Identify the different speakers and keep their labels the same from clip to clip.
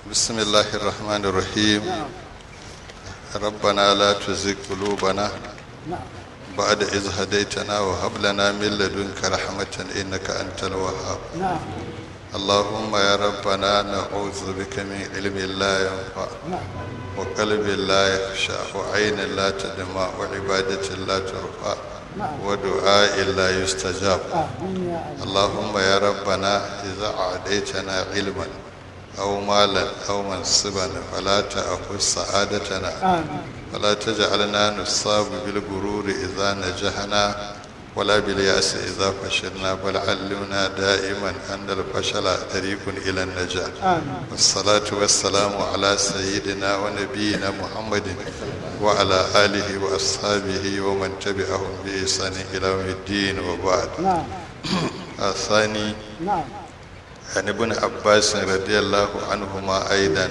Speaker 1: بسم الله الرحمن الرحيم ربنا لا تزغ قلوبنا بعد إذ هديتنا وهب لنا من لدنك رحمة إنك أنت الوهاب اللهم يا ربنا نعوذ بك من علم لا ينفع وقلب لا يخشع وعين لا تدمع وعبادة لا ترفع ودعاء لا يستجاب اللهم يا ربنا إذا أعديتنا علما أو مالا أو منصبا فلا تأخذ سعادتنا ولا تجعلنا نصاب بالغرور إذا نجحنا ولا باليأس إذا فشلنا بل علمنا دائما أن الفشل طريق إلى النجاة والصلاة والسلام على سيدنا ونبينا محمد وعلى آله وأصحابه ومن تبعهم بإحسان إلى يوم الدين وبعد الثاني عن ابن عباس رضي الله عنهما أيضا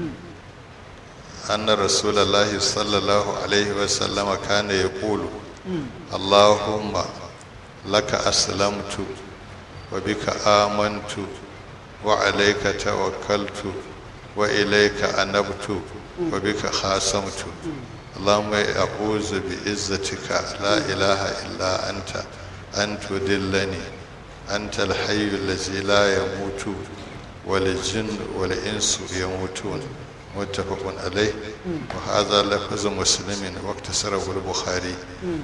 Speaker 1: أن رسول الله صلى الله عليه وسلم كان يقول اللهم لك أسلمت وبك آمنت وعليك توكلت وإليك أنبت وبك خاصمت اللهم أعوذ بعزتك لا إله إلا أنت أن تدلني أنت الحي الذي لا يموت والجن والإنس يموتون متفق عليه وهذا لفظ مسلم واكتسره البخاري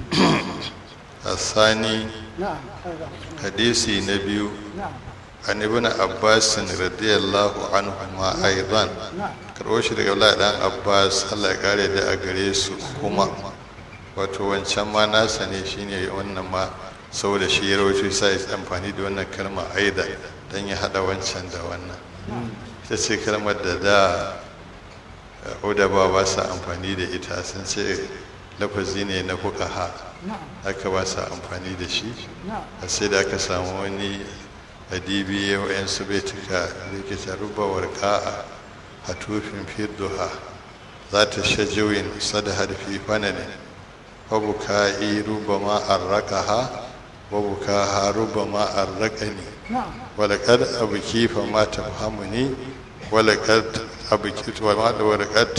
Speaker 1: الثاني حديثي نبي عن ابن عباس رضي الله عنهما أيضا karɓo daga Allah dan Abbas Allah ya kare da a gare su kuma wato wancan ma nasa ne shine wannan ma saboda shi ya rawaito sai ya amfani da wannan kalma aida dan ya hada wancan da wannan ita ce kalmar da da udaba ba sa amfani da ita sun ce lafazi ne na fukaha aka ba sa amfani da shi a sai da aka samu wani adibi ya wa'yansu bai tuka da ke taruba warka'a a tufin fidduha za ta shajawin sadahar fi fanane wabuka yi ruba ma arrakaha wabuka ha ruba ma arrakani walakad abu kifa ma tafhamuni walakad abiki wadakar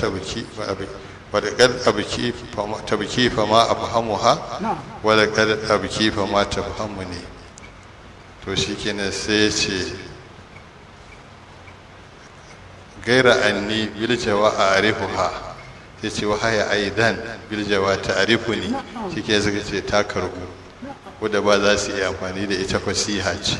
Speaker 1: tabki fa ma afhamuha wadakar abki fa ma tafhamu ne to shikenan sai ce gaira anni bil jawa arifuha sai ce wahaya aidan bil jawa ta'rifuni shike suka ce ta karbu wadda ba za su iya amfani da ita fasiha ce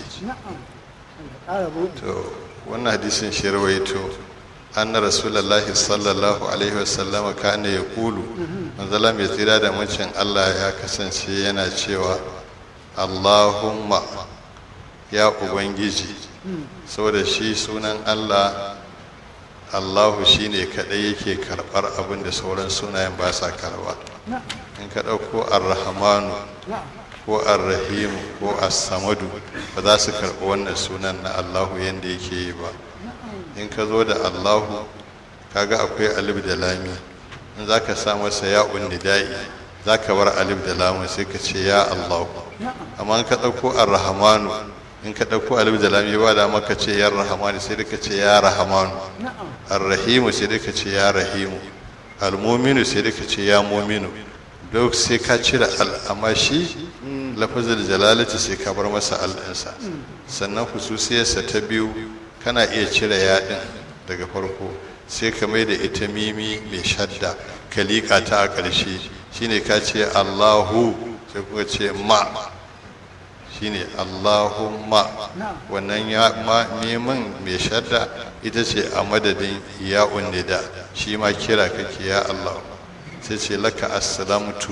Speaker 1: to wannan hadisin shi rawaito anna rasulullahi sallallahu alaihi wasallam kana ya kulu manzala mai tsira da mucin Allah ya kasance yana cewa Allahumma ya ubangiji saboda shi sunan Allah Allahu shine kadai yake karbar abin da sauran sunayen ba sa karba in ka dauko ar-rahmanu ko ar-rahim ko as-samadu ba za su karbi wannan sunan na Allahu yanda yake yi ba in ka zo da allahu kaga akwai alif da lami in za ka sa masa ya'un nida'i za ka bar alif da lamun sai ka ce ya allahu amma in ka ɗauko ar-rahmanu in ka ɗauko alif da lami ba da maka ce ya rahmanu sai ka ce ya rahmanu ar-rahimu sai ka ce ya rahimu al-muminu sai ka ce ya muminu duk sai ka cire al amma shi lafazin jalalati sai ka bar masa al ɗinsa sannan hususiyarsa ta biyu kana iya cire yaɗin daga farko sai ka mai da ita mimi mai shadda ka liƙa ta a ƙarshe shine ka ce allahu sai kuka ce ma shine allahumma wannan ya ma mimin mai shadda ita ce a madadin ya nida shi ma kira kake ya allah sai ce laka assalamtu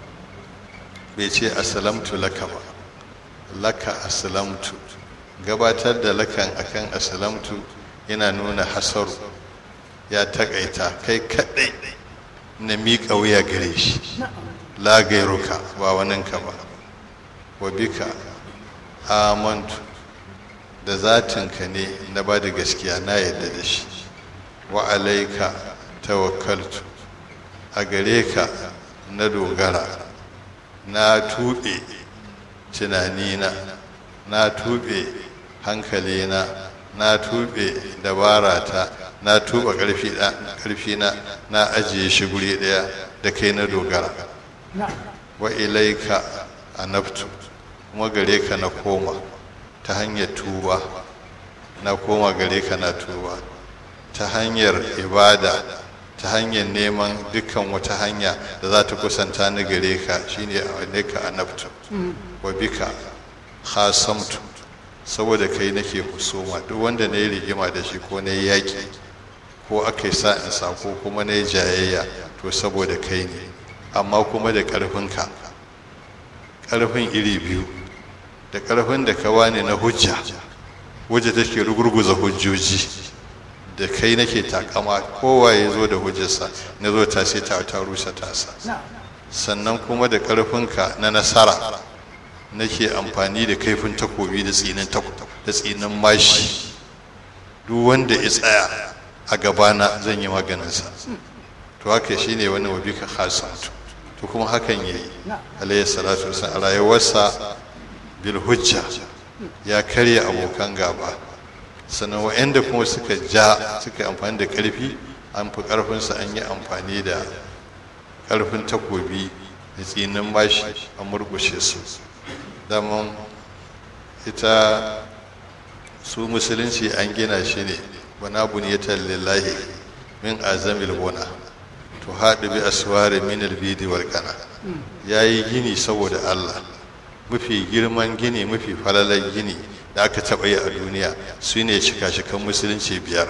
Speaker 1: bai ce assalamtu laka ba laka assalamtu gabatar da lakan akan asalamtu yana nuna hasaru ya takaita kai kadai na miƙa wuya gare shi la gairuka ba waninka ba wa bika amantu da zatinka ne na ba da gaskiya na yadda da shi wa alaika tawakkaltu a gare ka na dogara na tuɓe tunanina na tuɓe hankalina na tuɓe dabarata na tuba ƙarfi na na ajiye shi guri ɗaya da kai na dogara wa ilaika anabtu kuma gare ka na koma ta hanyar tuba na koma gare ka na tuba ta hanyar ibada ta hanyar neman dukkan wata hanya da za ta kusanta ni gare ka shine a ka anabtu wa bika khasamtu saboda kai nake husuma duk wanda na yi rigima da shi ko na yi yaƙi ko aka yi sa in sa ko kuma na yi jayayya to saboda kai ne amma kuma da ƙarfinka ƙarfin iri biyu da ƙarfin da ka wani na hujja hujja take rugurguza hujjoji da kai nake takama kowa ya zo da hujjarsa na zo ta sai ta ta rusa tasa sannan kuma da ƙarfinka na nasara nake amfani da kaifin takobi da tsinin da tsinin mashi duk wanda ya tsaya a gabana zan yi maganinsa to haka shi ne wani wabi ka hasantu to kuma hakan ya yi alayhi salatu wasan a rayuwarsa bil hujja ya karya abokan gaba sannan wa'anda kuma suka ja suka yi amfani da ƙarfi an fi ƙarfinsa an yi amfani da ƙarfin takobi da tsinin mashi a murgushe su daman ita su musulunci an gina shi ne wana buniyatan lillahi min azamil buna to haɗu bi aswari min albidi wal kana yayi gini saboda Allah mafi girman gini mafi falalan gini da aka taɓa yi a duniya su ne shika-shikan musulunci biyar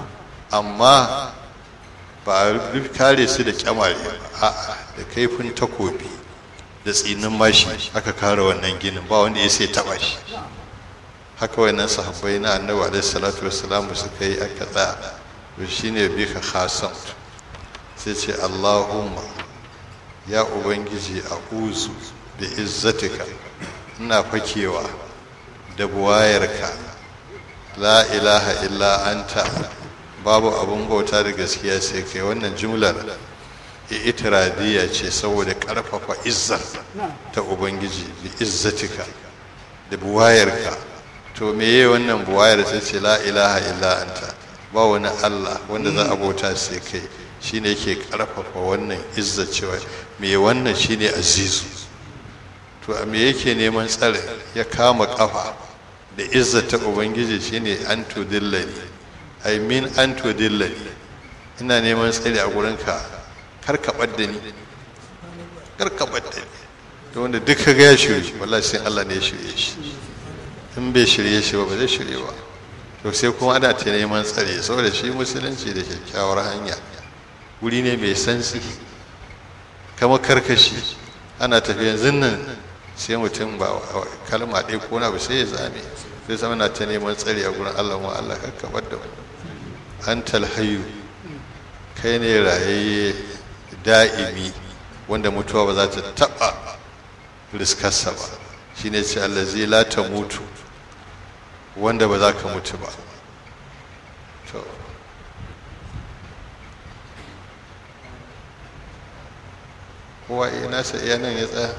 Speaker 1: amma ba a kare su da kyamare a'a da kaifin takobi da tsinin mashi aka kare wannan ginin ba wanda ya sai taba shi haka wannan sahabbai na annabi alaihi salatu wassalam suka yi aka tsaya to shine bi ka khasam sai ce Allahumma ya ubangiji a'uzu bi izzatika ina fakewa da buwayarka la ilaha illa anta babu abun bauta da gaskiya sai kai wannan jumlar itiradiyya ce saboda karfafa izzar ta ubangiji bi izzatika da buwayarka to meye wannan buwayar ta ce la ilaha illa anta ba wani Allah wanda za a bauta sai kai shine yake karfafa wannan izzar cewa me wannan shine azizu to a me yake neman tsare ya kama kafa da izzar ta ubangiji shine an tudillani ai min an tudillani ina neman tsare a gurinka kar ka ɓadda ni kar ka ɓadda ni da wanda duk ka ga ya shirye wallahi sai Allah ne ya shirye shi in bai shirye shi ba ba zai shirye ba to sai kuma ana ta neman tsare saboda shi musulunci da kyakkyawar hanya wuri ne mai sansi kama karkashi ana tafiya zinnan sai mutum ba kalma ɗaya ko na ba sai ya zame sai zama na ta neman tsare a gurin Allah mu Allah kar ka ɓadda an talhayu kai ne rayayye da'imi wanda mutuwa ba za ta taɓa riskarsa ba shi ne ce allazi la ta mutu wanda ba za ka mutu ba to kowa iya nasa iya nan ya tsaya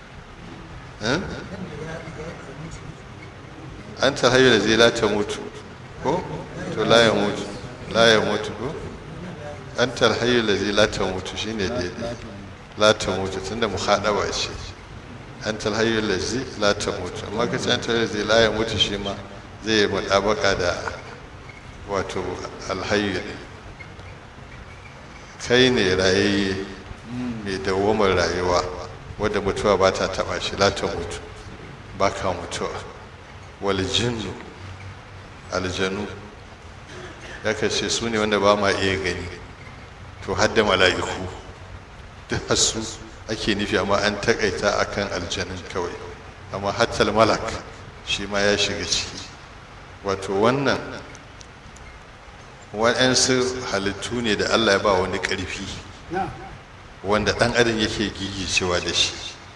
Speaker 1: an ta hayo da zai la ta mutu ko to la ya mutu la ya mutu ko an tarhayyar da zai lata mutu shi ne daidai lata mutu tunda mu haɗawa ce an tarhayyar da zai lata mutu amma ka ce an tarhayyar zai laya mutu shi ma zai yi mutabaka da wato alhayyu ne kai ne rayayye mai dawamar rayuwa wadda mutuwa ba ta taɓa shi lata mutu ba ka mutuwa wal jinnu aljanu ya kace su ne wanda ba ma iya gani to hadda mala'iku duk hasu ake nufi amma an takaita akan aljanin kawai amma hattal malak shi ma ya shiga ciki wato wannan waɗansu halittu ne da allah ya ba wani ƙarfi wanda ɗan adam yake gigicewa da shi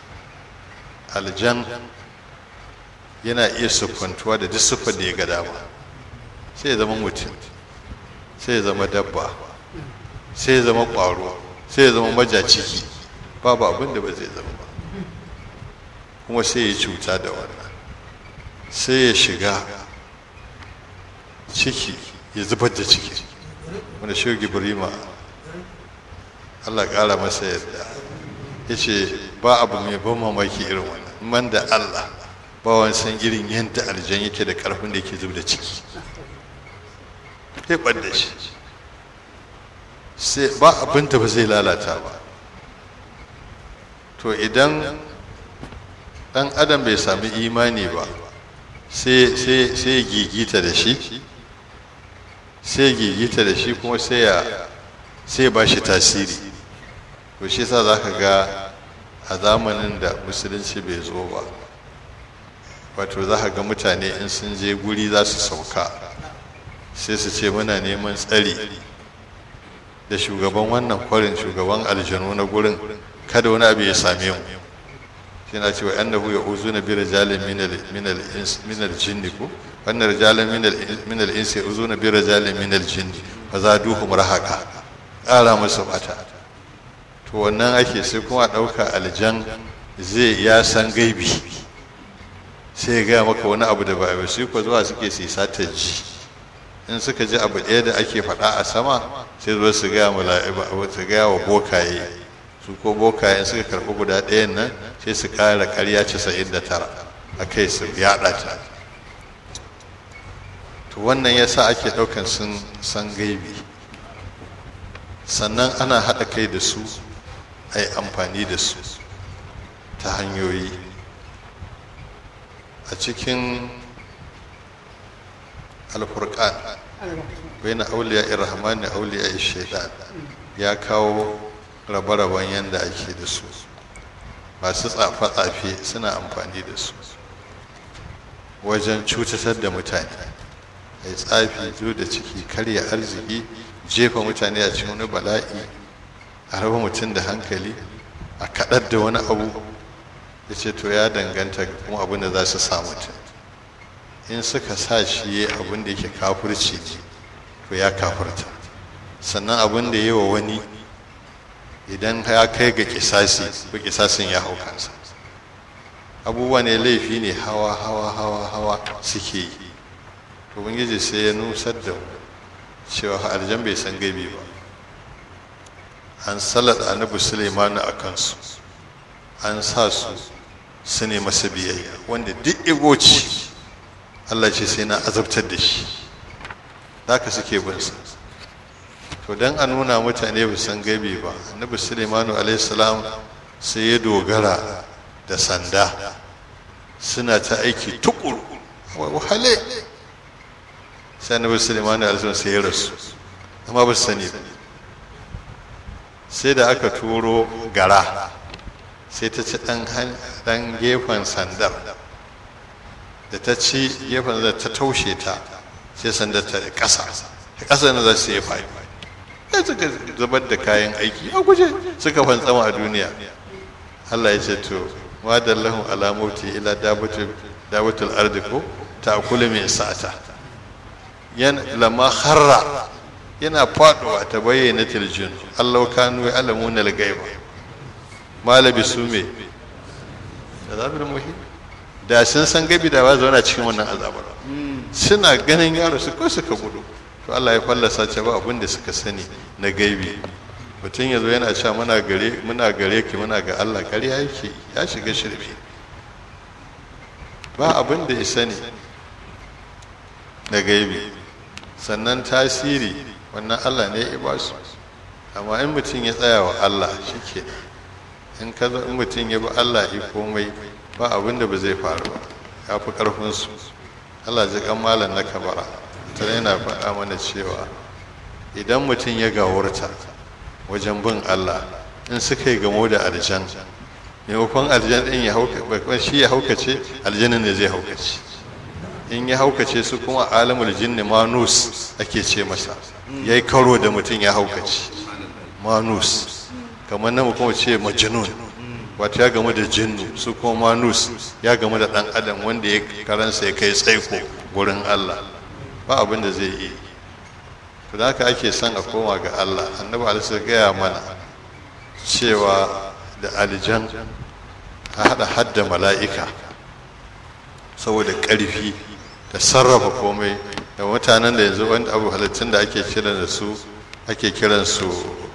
Speaker 1: aljan yana iya siffantuwa da duk siffar da ya ga dama sai ya zama mutum sai ya zama dabba sai ya zama ƙwaro sai ya zama majaciki babu abin da ba zai zama ba kuma sai ya cuta da wannan sai ya shiga ciki ya zubar da ciki wanda shi gibrima Allah ƙara masa yadda ya ce ba abu mai ban mamaki irin wannan man da Allah ba wani san irin yadda aljan yake da ƙarfin da yake zub da ciki ya ɓadda shi sai ba abin da ba zai lalata ba to idan ɗan adam bai sami imani ba sai ya gigita da shi sai ya gigita da shi kuma sai ya ba shi tasiri to shi sa za ka ga a zamanin da musulunci bai zo ba wato za ka ga mutane in sun je guri za su sauka sai su ce muna neman tsari da shugaban wannan kwarin shugaban aljanu na gurin kada wani abu ya same mu shi na cewa annahu ya uzu na bira jalin minal jinni ko wannan rijalin minal insi ya uzu na bira jalin minal jinni fa za duhum rahaka ƙara musu bata to wannan ake sai kuma ɗauka aljan zai ya san gaibi sai ya gaya maka wani abu da ba a su ko zuwa suke sisa ta ji in suka ji abu ɗaya da ake faɗa a sama sai zuwa su gaya su gaya wa bokaye su ko bokaye in suka karɓi guda ɗayan nan sai su ƙara ƙarya casa'in da tara a kai su yaɗa ta to wannan yasa ake ɗaukan sun san gaibi sannan ana haɗa kai da su a yi amfani da su ta hanyoyi a cikin alfurkan bai na auliya irrahman da auliya shaidan ya kawo rabe-raben yadda ake da su masu tsafe-tsafe suna amfani da su wajen cutatar da mutane a yi tsafi zo da ciki karya arziki jefa mutane a cikin wani bala'i a raba mutum da hankali a kaɗar da wani abu ya ce to ya danganta kuma abin da za su sa mutum in suka sa shi ya abin da yake kafurci ne to ya kafurta sannan abin da yi wa wani idan ya kai ga kisasi ko kisasin ya hau kansa abubuwa ne laifi ne hawa hawa hawa hawa suke yi to ubangiji sai ya nusar da mu cewa aljan bai san gaibi ba an salat annabi Suleimanu a kansu an sa su su ne masa biyayya wanda duk igoci Allah ce sai na azabtar da shi haka suke bin sa to dan a nuna mutane ba san gaibi ba annabi Suleimanu alaihi salam sai ya dogara da sanda suna ta aiki tukuru wahale sai annabi Suleimanu alaihi salam sai ya rasu amma ba su sani ba sai da aka turo gara sai ta ci ɗan gefen sandar da ta ci gefen da ta taushe ta sai sandar ta ƙasa ta ƙasa na za su yi fayi sai suka zubar da kayan aiki a guje suka fantsama a duniya Allah ya ce to wa dallahu ala mauti ila dabatul ardi ko ta akula mai sa'ata yan lama harra yana faduwa ta bayyana tiljin Allah kanu ya alamuna al-gaiba malabi su me azabul muhim da sun san gabi da ba zauna cikin wannan azabar suna ganin yaro su ko suka gudu to Allah ya fallasa ce ba abin da suka sani na gaibi mutum ya zo yana cewa muna gare muna gare ki muna ga Allah ƙarya yake ya shiga shirme ba abin da ya sani na gaibi sannan tasiri wannan Allah ne ya ba su amma in mutum ya tsaya wa Allah shi ke in ka zo in mutum ya bi Allah ya komai ba abin da ba zai faru ba ya fi ƙarfinsu Allah ji kan malam na kabara ta yana faɗa mana cewa idan mutum ya gawurta wajen bin Allah in suka yi gamo da aljan maimakon aljan ɗin ya hauka shi ya haukace aljanin ne zai haukace in ya haukace su kuma alamul jinni manus ake ce masa ya yi karo da mutum ya haukace manus kamar na kuma ce majnun wato ya gamu da jinnu su kuma manus ya gamu da ɗan adam wanda ya karansa ya kai tsaiko gurin Allah ba abin da zai yi to da haka ake son a koma ga Allah annabi alisa gaya mana cewa da aljan a haɗa hadda mala'ika saboda ƙarfi da sarrafa komai da mutanen da yanzu wani abu halittun da ake kiran da su ake kiran su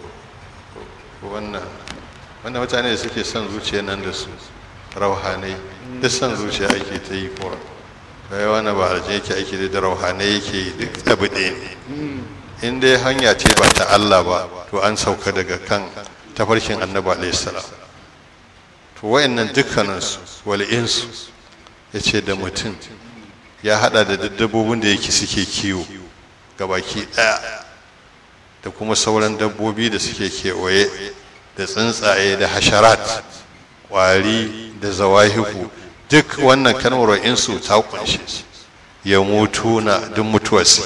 Speaker 1: wannan wanda mutane da suke son zuciya nan da su rauhanai duk son zuciya ake ta yi kuwa kai wani ba aljin yake aiki da rauhanai yake yi duk abu ɗaya ne in dai hanya ce ba ta Allah ba to an sauka daga kan tafarkin annabi alaihi salam to wayannan dukkaninsu wal insu yace da mutum ya hada da dabbobin da yake suke kiwo gabaki daya da kuma sauran dabbobi da suke kewaye da tsuntsaye da hasharat kwari da zawahiku duk wannan kalmar insu ta kunshe su ya mutu na duk mutuwar su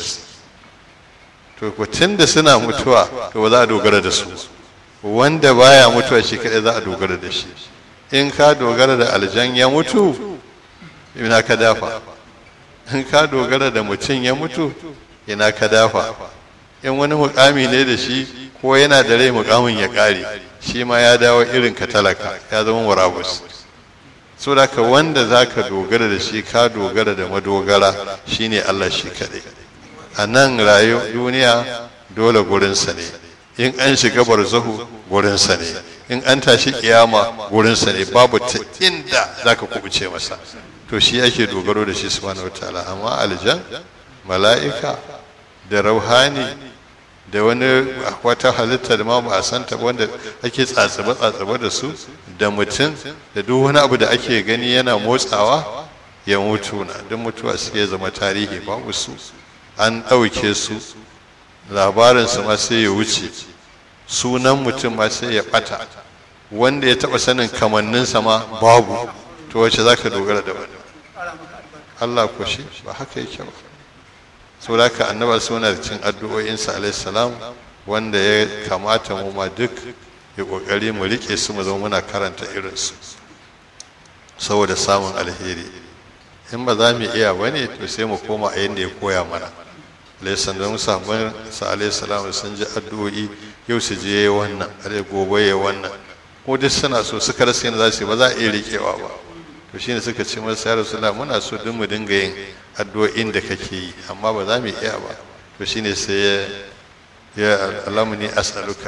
Speaker 1: to ko da suna mutuwa to ba za a dogara da su wanda baya mutuwa shi kadai za a dogara da shi in ka dogara da aljan ya mutu ina ka dafa in ka dogara da mutum ya mutu ina ka dafa in wani mukami ne da shi ko yana da rai mukamin ya kare shi ma ya dawo irin ka talaka ya zama murabus so da ka wanda za ka dogara da shi ka dogara da madogara shine Allah shi kaɗai a nan rayu duniya dole gurinsa ne in an shiga barzahu gurinsa ne in an tashi kiyama gurinsa ne babu ta inda za ka kubuce masa to shi ake dogaro da shi subhanahu wataala amma aljan mala'ika da rauhani da wani wata halitta da ma ba a santa wanda ake tsatsabe tsatsabe da su da mutum da duk wani abu da ake gani yana motsawa ya mutu na duk mutuwa suke zama tarihi babu su an ɗauke su labarinsu ma sai ya wuce sunan mutum ma sai ya ɓata wanda ya taɓa sanin kamanninsa ma babu to wace za ka dogara da wani Allah ko shi ba haka yake ba so da ka annaba suna da cin addu'o'insa alaihi salam wanda ya kamata mu ma duk ya kokari mu rike su mu zama muna karanta irinsu saboda samun alheri in ba za mu iya ba ne to sai mu koma a yadda ya koya mana alaihi da musamman sa alaihi salam sun ji addu'o'i yau su je wannan alai gobe ya wannan ko duk suna so suka rasa yana za su yi ba za a iya rikewa ba to shine suka ce masa ya rasulullah muna so duk mu dinga yin addu'o'in da kake yi amma ba za mu iya ba to shine sai ya ya alamuni as'aluka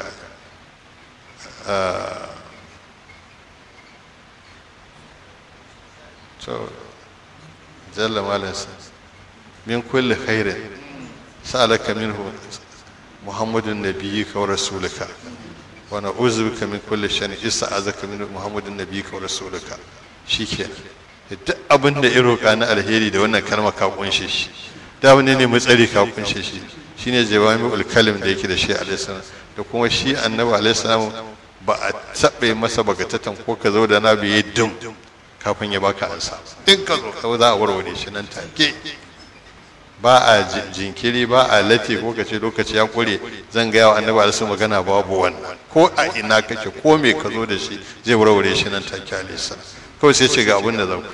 Speaker 1: to jalla malansa min kulli khairin sa'alaka minhu muhammadun nabiyyika wa rasulika wa na'udzu bika min kulli sharrin ista'azaka min muhammadun nabiyyika wa rasulika shikenan duk abin da ya roƙa na alheri da wannan kalma ka kunshe shi da wani ne matsari ka kunshe shi shine jawami'ul kalim da yake da shi alaihi salam da kuma shi annabi alaihi salam ba a taɓe masa bagatatan ko ka zo da na biye dum kafin ya baka ansa in ka zo ka za a warware shi nan take ba a jinkiri ba a lati ko ka ce lokaci ya kure zan ga yawa annabi alaihi magana babu wannan ko a ina kake ko me ka zo da shi zai warware shi nan take alaihi salam kawai sai ce ga abin da zan ku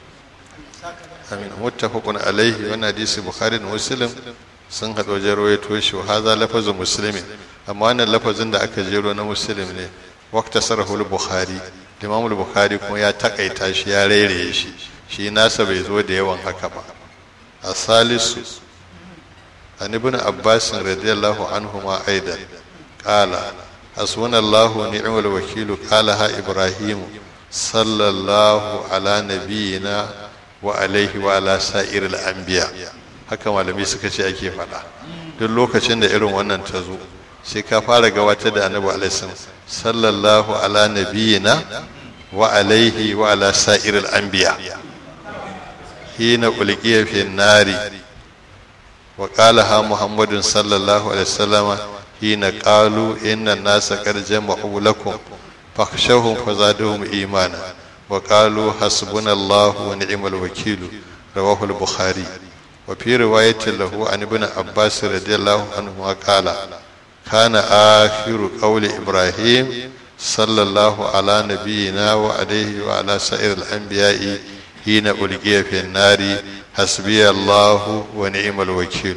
Speaker 1: amin muttafaqun alaihi wannan hadisi bukhari da muslim sun haɗu wajen rawaito shi wa haza lafazin muslimin amma wannan lafazin da aka jero na muslim ne waqta sarahul bukhari imam bukhari kuma ya takaita shi ya rairaye shi shi nasa bai zo da yawan haka ba a salisu an ibn abbas radiyallahu anhu ma aidan qala hasbunallahu ni'mal wakilu qala ha ibrahim sallallahu ala nabiyyina wa alaihi wa ala sa'iril anbiya haka malami suka ce ake faɗa duk lokacin da irin wannan ta zo sai ka fara gabatar da annabi alaihi sallallahu ala nabiyyina wa alaihi wa ala sa'iril anbiya hina ulqiya fi nari wa qalaha muhammadun sallallahu alaihi wasallam hina qalu inna an-nasa qad jama'u lakum fakhshawhum fazaduhum imana wa qalu hasbunallahu wa ni'mal wakeel rawahu al-bukhari وفي رواية له عن ابن عباس رضي الله عنهما قال كان آخر قول إبراهيم صلى الله على نبينا وعليه وعلى سائر الأنبياء حين ألقي في النار حسبي الله ونعم الوكيل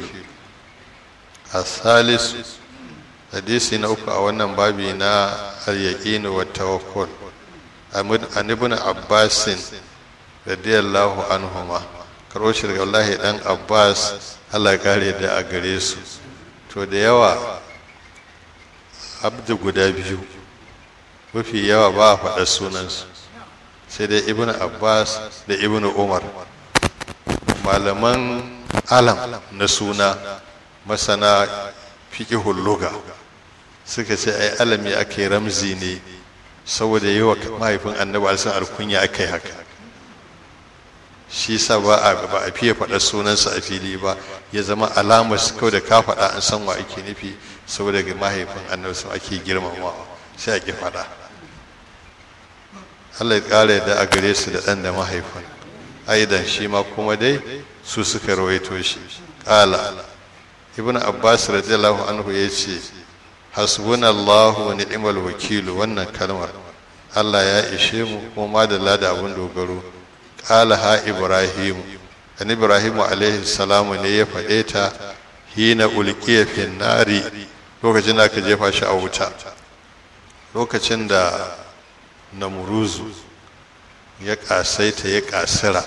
Speaker 1: الثالث حديث نوك أولا بابنا اليقين والتوكل عن ابن عباس رضي الله عنهما karo shi daga wallahi dan abbas allah kare da a gare su to da yawa abdu guda biyu mafi yawa ba a faɗa sunansu sai dai ibn abbas da ibn umar malaman alam na suna masana fiƙihun luga suka ce ai alami aka yi ramzi ne saboda yi wa mahaifin annabi alisan alkunya aka yi haka shi sa ba a ba a fiye faɗa sunansa a fili ba ya zama alamar kawai da ka faɗa an san wa ake nufi saboda ga mahaifin annabi sun ake girmamawa sai a ki faɗa Allah ya ƙara da a gare su da ɗan da mahaifin aidan shi ma kuma dai su suka rawaito shi ƙala ibn abbas radiyallahu anhu ya ce hasbunallahu wa ni'mal wakilu wannan kalmar Allah ya ishe mu kuma madalla da abin dogaro ƙala ha ibrahim an ibrahim alaihi salamu ne ya faɗe ta hina ulqiya fin nari lokacin da aka jefa shi a wuta lokacin da namuruzu ya ƙasaita ya ƙasira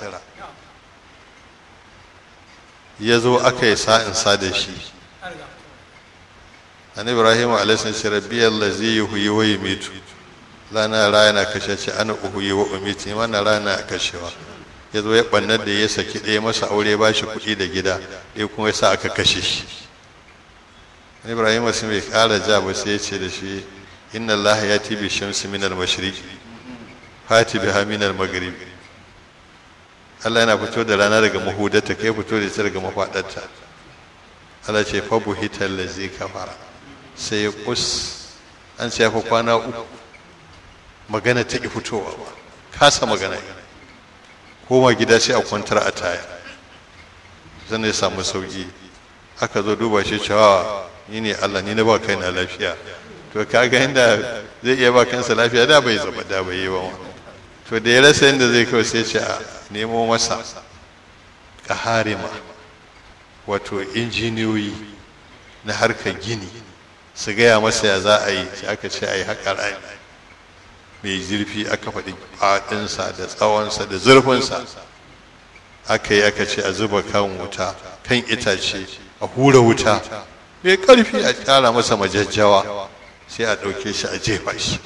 Speaker 1: ya zo aka yi sa'insa da shi an ibrahim alaihi ce rabbi allazi yuhyi wa yumitu lana rana kashe ce ana uhuyi wa umiti mana rana kashewa ya zo ya bannar da ya saki ɗaya masa aure ba shi kuɗi da gida ɗaya kuma ya sa aka kashe shi ibrahim sun bai ƙara ja ba sai ya ce da shi inna allaha ya tibi shamsi minal mashriqi fati biha minal maghribi Allah yana fito da rana daga mahudarta kai fito da ita daga mafadarta Allah ce fa buhital ladzi kafara sai ya kus an ce ya fa kwana uku magana ta ki fitowa ba kasa magana koma gida sai a kwantar a taya zan ya samu sauki aka zo duba shi cewa ni ne Allah ni na ba kai na lafiya to kaga inda zai iya ba kansa lafiya da bai zaba da bai yi ba to da ya rasa yadda zai kawai sai ce a nemo masa ƙaharima wato injiniyoyi na harkar gini su gaya masa ya za a yi sai aka ce a yi haƙa rami mai zurfi aka faɗi faɗinsa da tsawonsa da zurfinsa aka yi aka ce a zuba kan wuta kan itace a hura wuta mai ƙarfi a ƙara masa majajjawa sai a ɗauke shi a jefa shi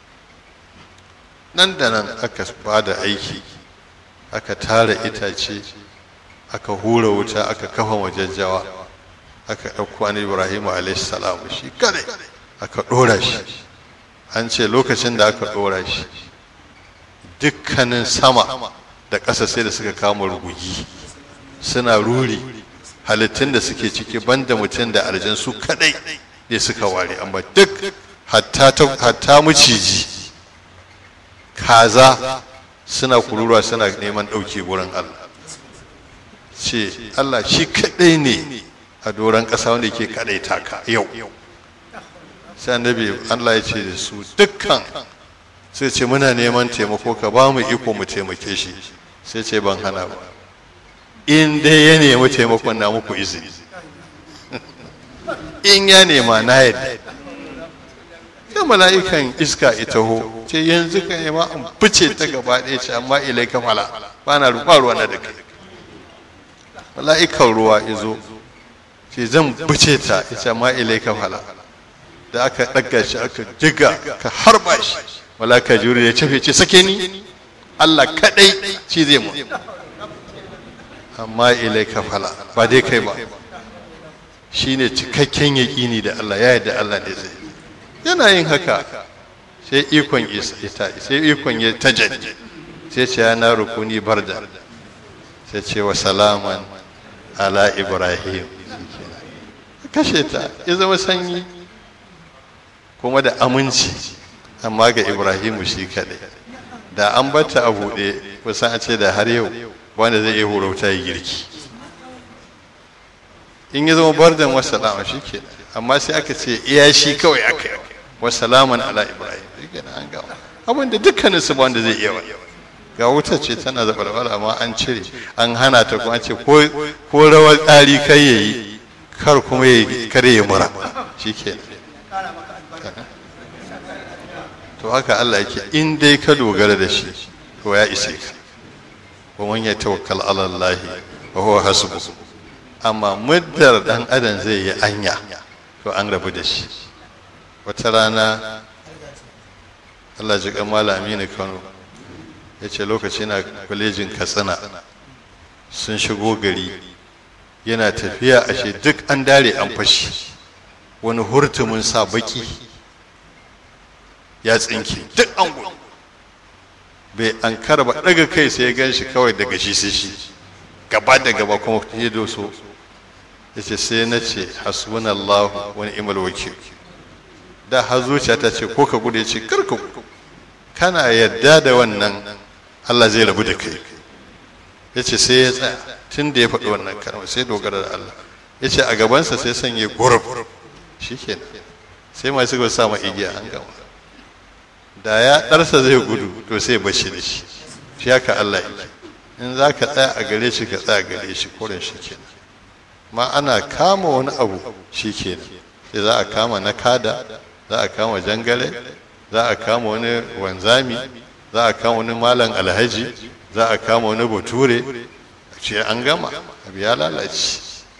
Speaker 1: nan da nan aka ba da aiki aka tara itace aka hura wuta aka kafa majajjawa aka ɗauko an ibrahimu alaihissalam shi kadai aka ɗora shi an ce lokacin da aka ɗora shi dukkanin sama da ƙasa sai da suka kama rugugi suna ruri halittun da suke ciki banda mutum da arjan su kadai ne suka ware amma duk hatta maciji kaza suna kururuwa suna neman ɗauke wurin Allah ce Allah shi kaɗai ne a doron ƙasa wanda ke kaɗai taka yau sai annabi Allah ya ce da su dukkan sai ce muna neman taimako ka ba mu iko mu taimake shi sai ce ban hana ba in dai ya nemi taimakon na muku izini in ya nema na yadda sai mala'ikan iska ita ho ce yanzu ka nema an fice ta gaba ɗaya ce amma ilai ka fala ba na ruwa ruwa na da kai mala'ikan ruwa ya zo ce zan fice ta ya ce amma ilai ka fala da aka ɗaga shi aka jiga ka harba shi mala'ika juri ya cafe ce sake ni Allah kaɗai ci zai mu amma ilai ka fala ba dai kai ba shine cikakken yaƙini da Allah ya yarda Allah ne zai yana yin haka sai ikon ita sai ikon ya tajalli sai ce yana rukuni barda sai ce wa salaman ala ibrahim kashe ta ya zama sanyi kuma da aminci amma ga ibrahimu shi kadai da an bata a buɗe kusan a ce da har yau wanda zai iya horauta ya girki in ya zama bardan wasalama shi ke amma sai aka ce iya shi kawai aka yi wasalaman ala ibrahim shi ke an gama abin da dukkanin su wanda zai iya ga wuta ce tana zaɓarɓar amma an cire an hana ta kuma ce ko rawar tsari kai ya yi kar kuma ya kare ya mura shi ke to haka Allah yake in dai ka dogara da shi to ya ise ka wa man yatawakkal ala Allah wa huwa hasbu amma muddar dan adam zai yi anya to an rabu da shi wata rana Allah ji kan malami ne Kano ya ce lokaci na kwalejin Katsina sun shigo gari yana tafiya ashe duk an dare an fashi wani hurtumin sa baki ya tsinke duk an gudu bai an karba daga kai sai ya gan shi kawai daga shi sai shi gaba da gaba kuma ya doso ya ce sai na ce hasbunallahu wani imal wakil da har zuciya ta ce ko ka gudu ya ce karka gudu kana yadda da wannan Allah zai rabu da kai ya ce sai ya tsaya tun da ya faɗi wannan kalmar sai dogara da Allah ya ce a gabansa sai sanya guruf shi kenan sai masu gaba sa ma igiya an gama da ya ɗarsa zai gudu to sai bashi da shi shi haka Allah yake in za ka tsaya a gare shi ka tsaya a gare shi kurin shi kenan ma ana kama wani abu shi kenan sai za a kama na kada za a kama jangale za a kama wani wanzami za a kama wani malam alhaji za a kama wani bature ce an gama abu ya lalace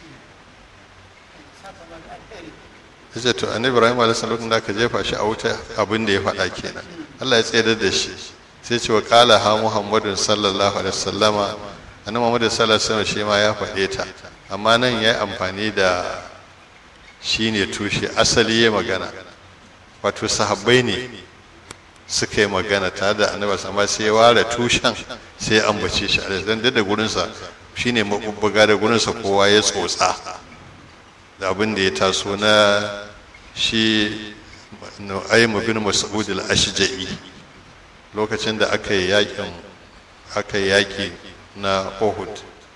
Speaker 1: yace to annabi ibrahim alaihi salatu da aka jefa shi a wuta abin da ya faɗa kenan Allah ya tsayar da shi sai ce wa qala ha muhammadun sallallahu alaihi wasallama annabi muhammad sallallahu alaihi wasallam shi ma ya faɗe ta amma nan ya yi amfani da shine tushe asali ya magana wato sahabbai ne suka yi magana tare da annabi amma sai ya ware tushen sai ya ambace shi a dan da gurinsa shine mabubbuga da gurinsa kowa ya tsotsa da abin da ya taso na shi nu'aymu bin mas'ud al-ashja'i lokacin da aka yi yakin aka yi yaki na Uhud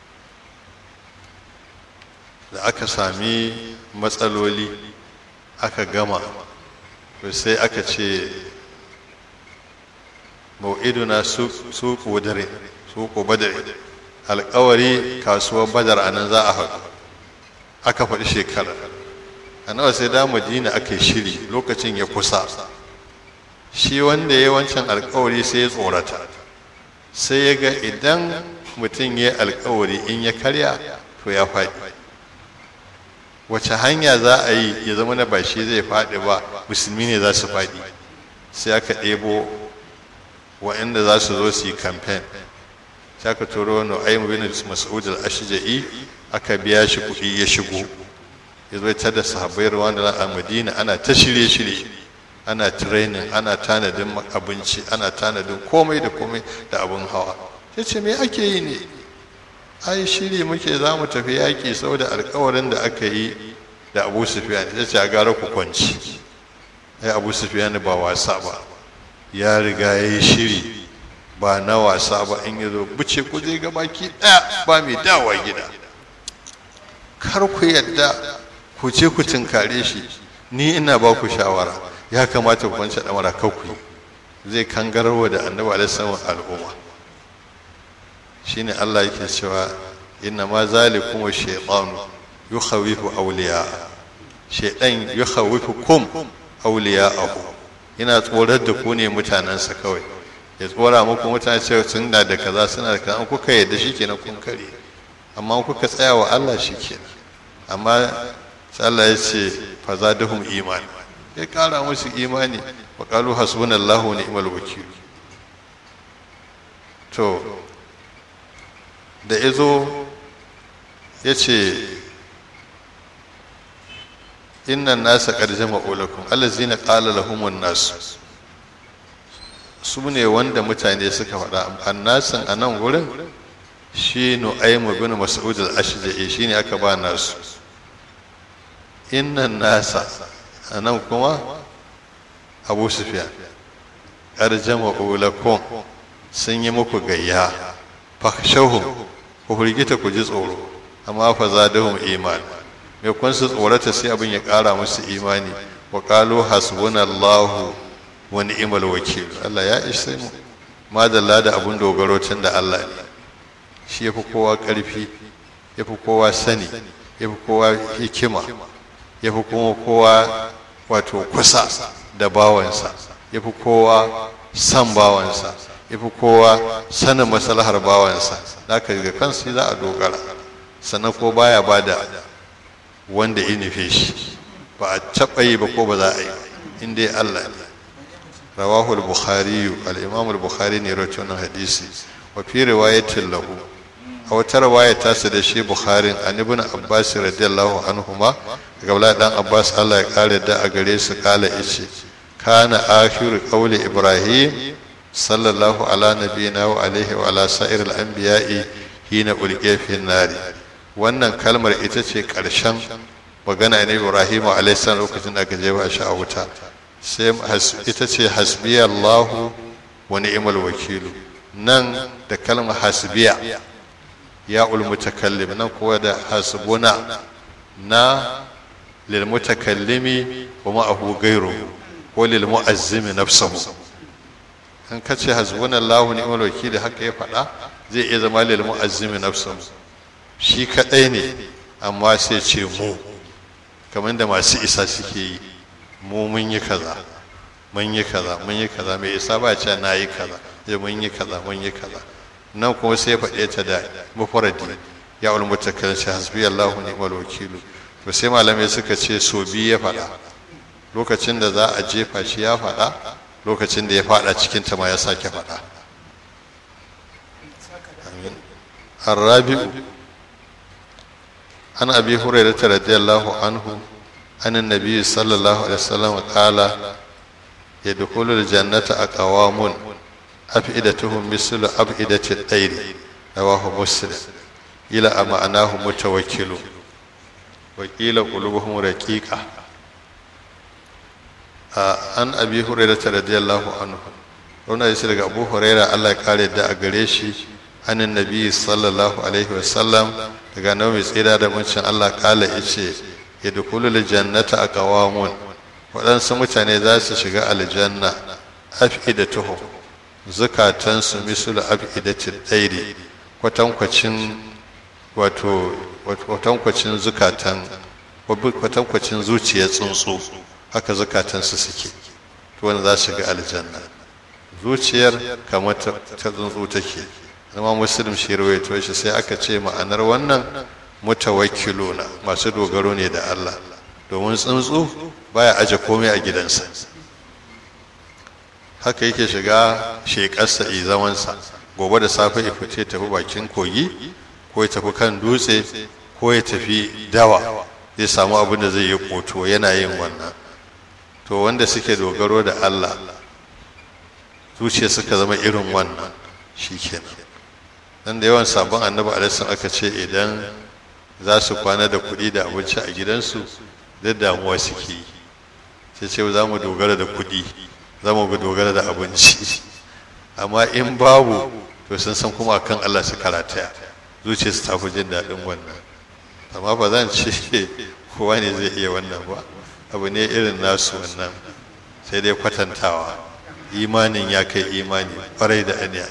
Speaker 1: da aka sami matsaloli aka gama to sai aka ce mau'iduna suku badare suku badare alkawari kasuwar badar anan za a haɗu aka faɗi shekara a nawa sai da madina aka yi shiri lokacin ya kusa shi wanda ya wancan alkawari sai ya tsorata sai ya ga idan mutum ya alkawari in ya karya to ya faɗi wace hanya za a yi ya zama na ba shi zai faɗi ba musulmi ne za su faɗi sai aka ɗebo waɗanda za su zo su yi kamfen sai aka turo wani ayyumu bin mas'ud al-ashja'i aka biya shi kuɗi ya shigo ya zo ta da sahabbai ruwan da a madina ana ta shirye-shirye ana training ana tanadin abinci ana tanadin komai da komai da abin hawa sai ce me ake yi ne ai shiri muke za mu tafi yaƙi saboda alkawarin da aka yi da abu sufiyan ya ce a gara ku kwanci ai abu sufiyan ba wasa ba ya riga ya yi shiri ba na wasa ba in ya zo buce ku je ga baki ɗaya ba mai dawa gida kar ku yadda ku ce ku tunkare shi ni ina ba ku shawara ya kamata ku kwanci ɗamara kakku zai kangarwa da annabi alaihi al'umma shine Allah yake cewa inna ma zalikum ash-shaytanu yukhawifu awliya shaytan yukhawifukum awliya'ahu ina tsorar da ku ne mutanansa kawai ya tsora muku mutane cewa sun da da kaza suna da kaza kuka yadda shikenan kun kare amma kuka tsaya wa Allah shikenan amma sai Allah ya ce fa zadahum iman ya kara musu imani wa qalu hasbunallahu wa ni'mal wakil to da ya zo ya ce innan nasa ƙarjama olakun allazina ƙala lahumun nasu su ne wanda mutane suka faɗa annasin a nan wurin shi nu'aimu bin mas'ud al-ashja'i shine aka ba nasu innan nasa a nan kuma abu sufyan ƙarjama olakun sun yi muku gayya fahshahum ku firgita ku ji tsoro amma fa zadahum iman me kun su tsorata sai abin ya ƙara musu imani wa qalu hasbunallahu wa ni'mal wakil Allah ya ishe mu madalla da abun dogaro tun da Allah ne shi yafi kowa ƙarfi yafi kowa sani yafi kowa hikima yafi kuma kowa wato kusa da bawansa yafi kowa san bawansa yafi kowa sanin maslahar bawansa da aka ga kansu za a dogara sannan ko baya bada wanda ya nufe shi ba a taɓa yi ba ko ba za a yi in dai Allah ne rawahu al-bukhari al-imam al-bukhari ne rawaito wannan hadisi wa fi riwayatin lahu a wata riwaya ta su da shi bukharin an ibn abbas radiyallahu anhuma daga bala dan abbas Allah ya kare da a gare su kala ice kana akhiru qawli ibrahim sallallahu ala nabiyina wa alaihi wa ala sa'ir al-anbiya'i hina ulqiya fi nari wannan kalmar ita ce karshen magana ne ibrahim alaihi salam lokacin da aka jefa shi a wuta sai ita ce hasbiya allahu wa ni'mal wakilu nan da kalmar hasbiya ya ulmutakallim nan kuwa da hasbuna na lil mutakallimi wa ma'ahu ghayru ko lil mu'azzimi nafsuhu in ka ce hasbunallahu ni'mal wakil haka ya faɗa zai iya zama lil mu'azzimi nafsuhu shi kadai ne amma sai ce mu kamar da masu isa suke yi mu mun yi kaza mun yi kaza mun yi kaza mai isa ba ce na yi kaza zai mun yi kaza mun yi kaza nan kuma sai faɗe ta da mufaradi ya ul mutakallim shi hasbi Allahu ni'mal wakilu to sai malamai suka ce so bi ya faɗa lokacin da za a jefa shi ya faɗa lokacin da ya faɗa cikin ta ma ya sake faɗa الرابع عن أبي هريرة رضي الله عنه أن النبي صلى الله عليه وسلم قال يدخل الجنة أقوام أفئدتهم مثل أفئدة الطير رواه مسلم إلى معناه متوكل وقيل قلوبهم رقيقة an abi hurairah radiyallahu anhu wannan yace daga abu hurairah Allah ya kare da a gare shi anin nabi sallallahu alaihi wasallam daga nan mai tsira da muncin Allah kala yace yadkhulul jannata aqwamun waɗansu mutane za su shiga aljanna afidatuhum zukatansu misul afidatil dairi kwatankwacin wato kwatankwacin zukatan kwatankwacin zuciyar tsuntsu haka zukatansu suke to wanda za su shiga aljanna zuciyar kamar ta tsuntsu take zama muslim shi rawaito shi sai aka ce ma'anar wannan mutawakkiluna masu dogaro ne da Allah domin tsuntsu baya aje komai a gidansa haka yake shiga shekarsa i zamansa gobe da safe ya fice tafi bakin kogi ko ya tafi kan dutse ko ya tafi dawa zai samu abin da zai yi koto yana yin wannan to wanda suke dogaro da Allah zuciya suka zama irin wannan shikenan dan da yawan sabon annabi alaihi aka ce idan za su kwana da kuɗi da abinci a gidansu da damuwa suke yi sai ce za mu dogara da kuɗi za mu dogara da abinci amma in babu to sun san kuma akan Allah su karataya zuciya su tafi jin daɗin wannan amma ba zan ce kowa ne zai iya wannan ba abu ne irin nasu wannan sai dai kwatantawa imanin ya kai imani kwarai da aniya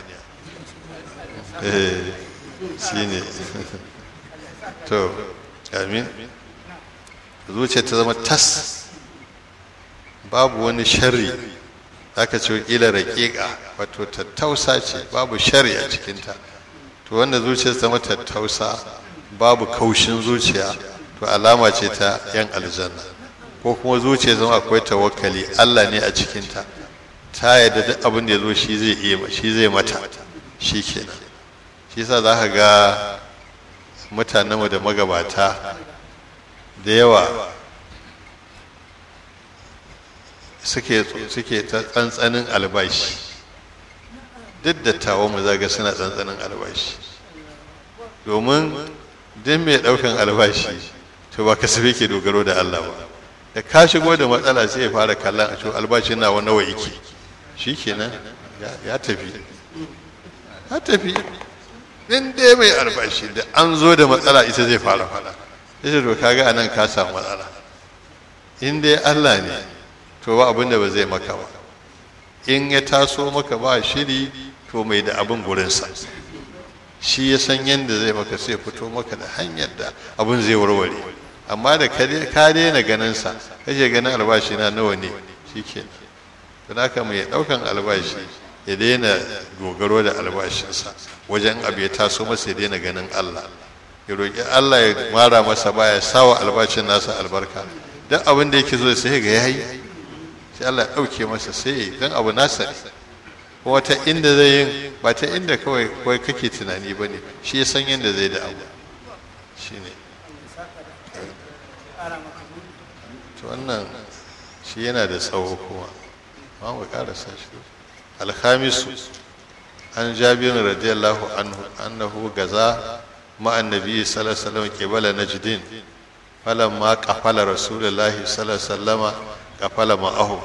Speaker 1: eh shi ne to amin zuciya ta zama tas babu wani sharri aka ce kila raƙiƙa wato tattausa ce babu shari a cikinta to wanda zuciya ta zama tattausa babu kaushin zuciya to alama ce ta yan aljanna ko kuma zuciya zama akwai tawakkali Allah ne a cikinta ta yadda duk abin da ya zo shi zai iya shi zai mata shi kenan shi yasa za ka ga mutanenmu da magabata da yawa suke suke ta tsantsanin albashi duk da tawo mu zaga suna tsantsanin albashi domin duk mai daukan albashi to ba kasafe ke dogaro da Allah ba da ka shigo da matsala sai ya fara kallon a to albashi na wani nawa yake shikenan ya tafi ya tafi in dai mai albashi da an zo da matsala ita zai fara fada ita to kaga anan ka samu matsala in dai Allah ne to ba abin da ba zai maka ba in ya taso maka ba shiri to mai da abin gurinsa shi ya san yadda zai maka sai fito maka da hanyar da abin zai warware amma da ka daina ganinsa kake ganin albashi na nawa ne shi ke don haka mai ɗaukan albashi ya daina dogaro da albashinsa wajen abu ya taso masa ya daina ganin allah ya roƙi Allah ya mara masa baya sawa albashin nasa albarka duk abin da yake zo sai ga yayi sai Allah ya ɗauke masa sai dan abu nasa ne kuma ta inda zai yin ba ta inda kawai kawai kake tunani ba ne shi ya san yadda zai da abu shi ne to wannan shi yana da tsawo kuma ma mu karasa shi alhamisu an jabirin radiyallahu anhu annahu gaza ma'an nabi sallallahu alaihi wasallam qibala najdin falamma qafala rasulullahi sallallahu alaihi wasallam qafala ma'ahu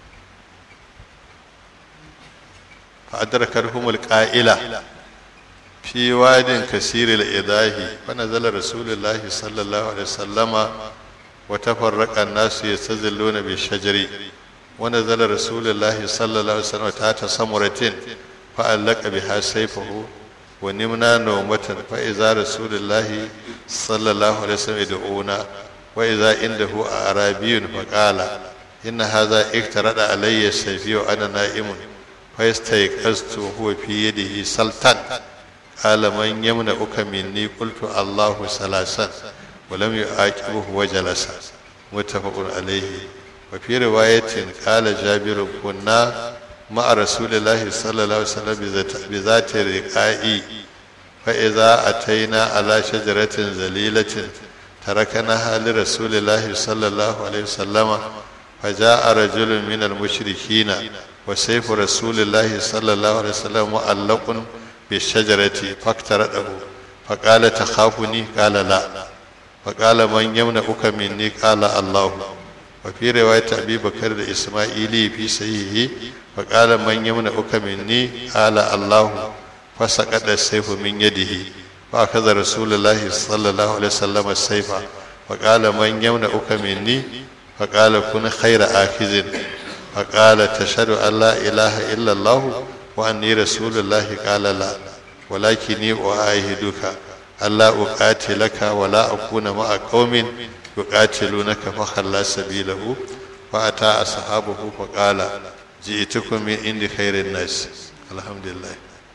Speaker 1: فأدركتهم القائلة في واد كثير الإضاه فنزل رسول الله صلى الله عليه وسلم وتفرق الناس يستزلون بالشجر ونزل رسول الله صلى الله عليه وسلم تحت سمرة فألق بها سيفه ونمنا نومة فإذا رسول الله صلى الله عليه وسلم يدعونا وإذا عنده أعرابي فقال إن هذا اقترد علي سيفي وأنا نائم فاستيقظت وهو في يده سلطان قال من يمنعك مني قلت الله ثلاثا ولم يعاقبه وجلس متفق عليه وفي رواية قال جابر كنا مع رسول الله صلى الله عليه وسلم بذات الرقاء فإذا أتينا على شجرة ذليلة تركناها لرسول الله صلى الله عليه وسلم فجاء رجل من المشركين وسيف رسول الله صلى الله عليه وسلم معلق بالشجرة فاقترده فقال تخافني قال لا فقال من يمنعك مني قال الله وفي رواية أبي بكر الإسماعيلي في صحيحه فقال من يمنعك مني قال الله فسقط السيف من يده فأخذ رسول الله صلى الله عليه وسلم السيف فقال من يمنعك مني فقال كن خير آخذ فقال تشهد أن لا إله إلا الله وأني رسول الله قال لا ولكني أعاهدك ألا أقاتلك ولا أكون مع قوم يقاتلونك فخلى سبيله فأتى أصحابه فقال جئتكم من عند خير الناس الحمد لله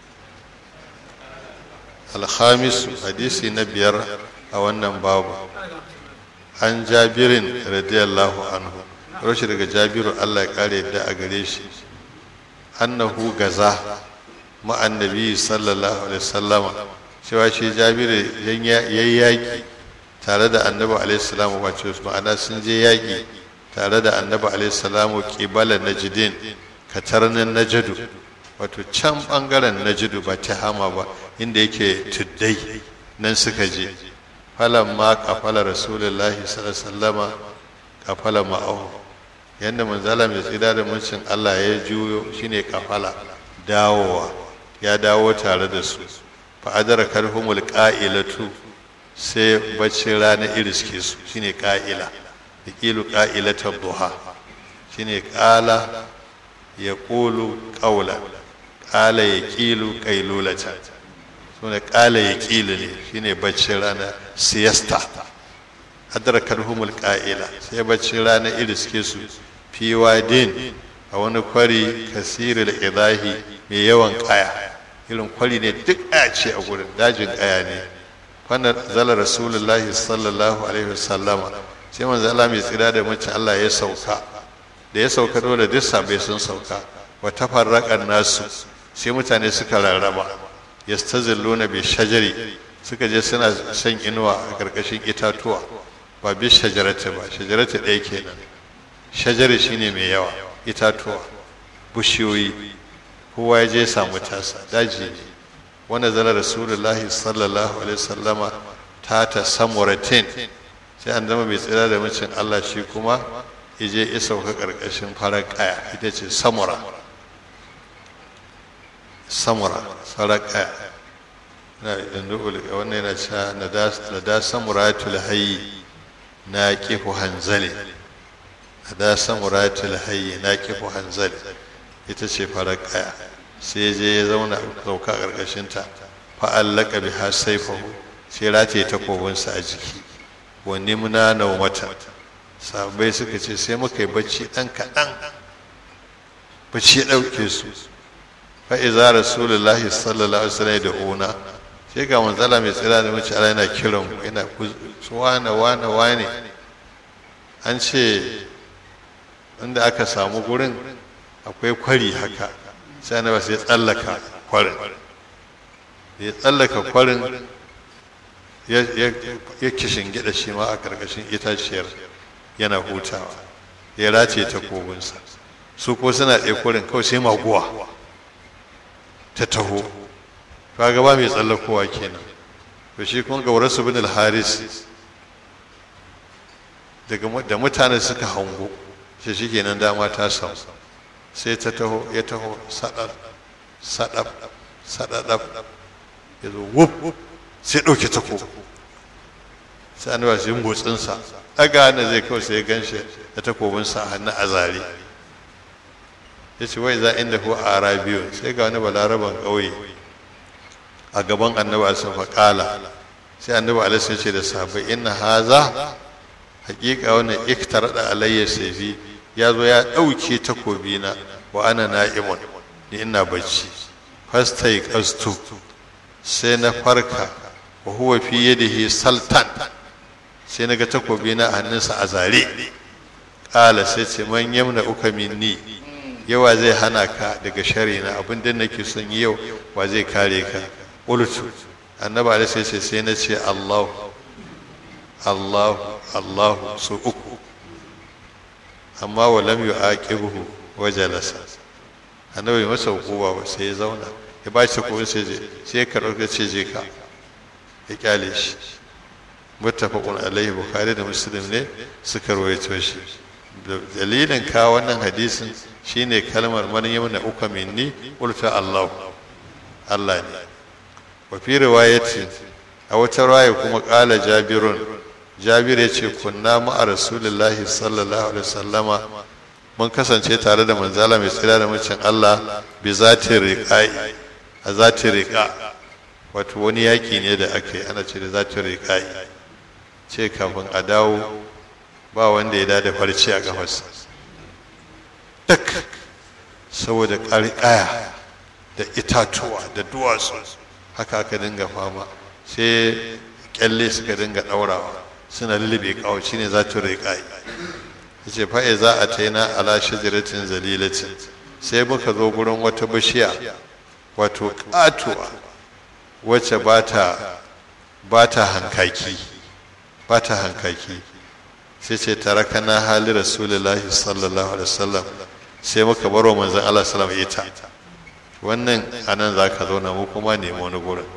Speaker 1: الخامس حديث نبير أو باب عن جابر رضي الله عنه rashi daga jabiru allah ya kare yadda a gare shi annahu gaza ma'annabi sallallahu alaihi wasallama cewa shi jabiru ya yaƙi tare da annabi alaihi salamu wace ma'ana sun je yaƙi tare da annabi alaihi salamu ƙibala najidin katarnin najadu wato can ɓangaren najidu ba ta hama ba inda yake tuddai nan suka je falan ma kafala rasulullahi sallallahu alaihi wasallama kafala ma'ahu yadda manzala mai tsira da mulkin Allah ya juyo shine kafala dawowa ya dawo tare da su fa adara karhumul qa'ilatu sai bacci rana iriske su shine qa'ila yaqilu qa'ilatu duha shine qala yaqulu qawla qala yaqilu qailulata sune qala yaqilu ne shine bacci rana siesta adrakar humul ƙa'ila sai bacci rana iriske su fi wadin a wani kwari kasiril idahi mai yawan ƙaya irin kwari ne duk a ce a gurin dajin ƙaya ne fana zala rasulullahi sallallahu alaihi wasallama sai manzo Allah mai tsira da mace Allah ya sauka da ya sauka dole duk sabai sun sauka wa tafarraqan nasu sai mutane suka rarraba yastazilluna bi shajari suka je suna shan inuwa a ƙarƙashin itatuwa ba bi shajarata ba shajarata ɗaya kenan shajari shine mai yawa itatuwa bushiyoyi kowa ya je samu tasa daji ne wanda zana rasulullahi sallallahu alaihi sallama ta ta samuratin sai an zama mai tsira da macin allah shi kuma ya je ya sauka ƙarƙashin farar ƙaya ita ce samura samura farar ƙaya wannan yana cewa na da samuratul hayyi na kifu hanzali da samuratul hayyi na kifu hanzali ita ce farar kaya sai je ya zauna sauka a ƙarƙashin ta fa'allaka biha saifahu sai rataye takobinsa a jiki wani muna na wata sabai suka ce sai muka yi bacci ɗan kaɗan bacci ya ɗauke su fa'iza rasulullahi sallallahu alaihi wasallam da una sai ga manzala mai tsira da mace ala yana kiran yana wane wane wane an ce inda aka samu gurin akwai kwari haka sai na sai tsallaka kwarin ya tsallaka kwarin ya kishin gida shi ma a karkashin itaciyar yana hutawa ya race ta kogunsa su ko suna ɗaya kwarin kawai sai maguwa ta taho kaga ba mai tsallakowa kenan to shi kun ga warasu bin al-haris daga da mutane suka hango shi shikenan dama ta samu sai ta taho ya taho sadar sadab sadadab ya zo wuf sai ɗauke tako sai an ba shi motsinsa ɗaga na zai kawai sai ganshi da takobinsa a hannu a zare ya ce wai za inda ko a arabiyo sai ga wani balaraban ƙauye a gaban annabi alisa faƙala sai annabi alisa ya ce da sahabbai inna haza hakika wannan iktar da alayya saifi ya zo ya ɗauke takobina wa ana na'imun ni ina bacci fastai kastu sai na farka wa huwa fi yadihi saltan sai na ga takobina a hannunsa a zare ƙala sai ce man yamna uka minni yawa zai hana ka daga shari na abin da nake son yi yau wa zai kare ka qultu annabi alaihi sai ce sai na ce Allah Allah Allah su uku amma wa lam yu'aqibuhu wa jalasa annabi masa hukuma ba sai ya zauna ya ba shi kuma sai je sai ya karɓar ka ce je ka ya kyale shi muttafaqun alaihi bukhari da muslim ne suka rawaito shi dalilin ka wannan hadisin shine kalmar man yamna uka minni qulta Allah Allah ne wa fi riwayati a wata riwaya kuma qala jabirun jabir ya ce kunna ma'a rasulullahi sallallahu alaihi wasallama mun kasance tare da manzala mai tsira da mucin Allah bi zati riqai a zati riqa wato wani yaki ne da aka yi ana ce da zati riqai ce kafin a dawo ba wanda ya dada farce a kafarsa duk saboda ƙarƙaya da itatuwa da duwatsu haka aka dinga fama sai kyalle suka dinga ɗaurawa suna lullube kawo shi ne za ta riƙa ya ce fa'i za a taina ala shajaratin zalilatin sai muka zo gurin wata bishiya wato ƙatuwa wacce ba ta hankaki ba ta hankaki sai ce taraka na hali rasulullahi sallallahu alaihi wasallam sai muka baro manzon Allah sallallahu alaihi ita wannan anan zaka zauna mu kuma nemi wani gurin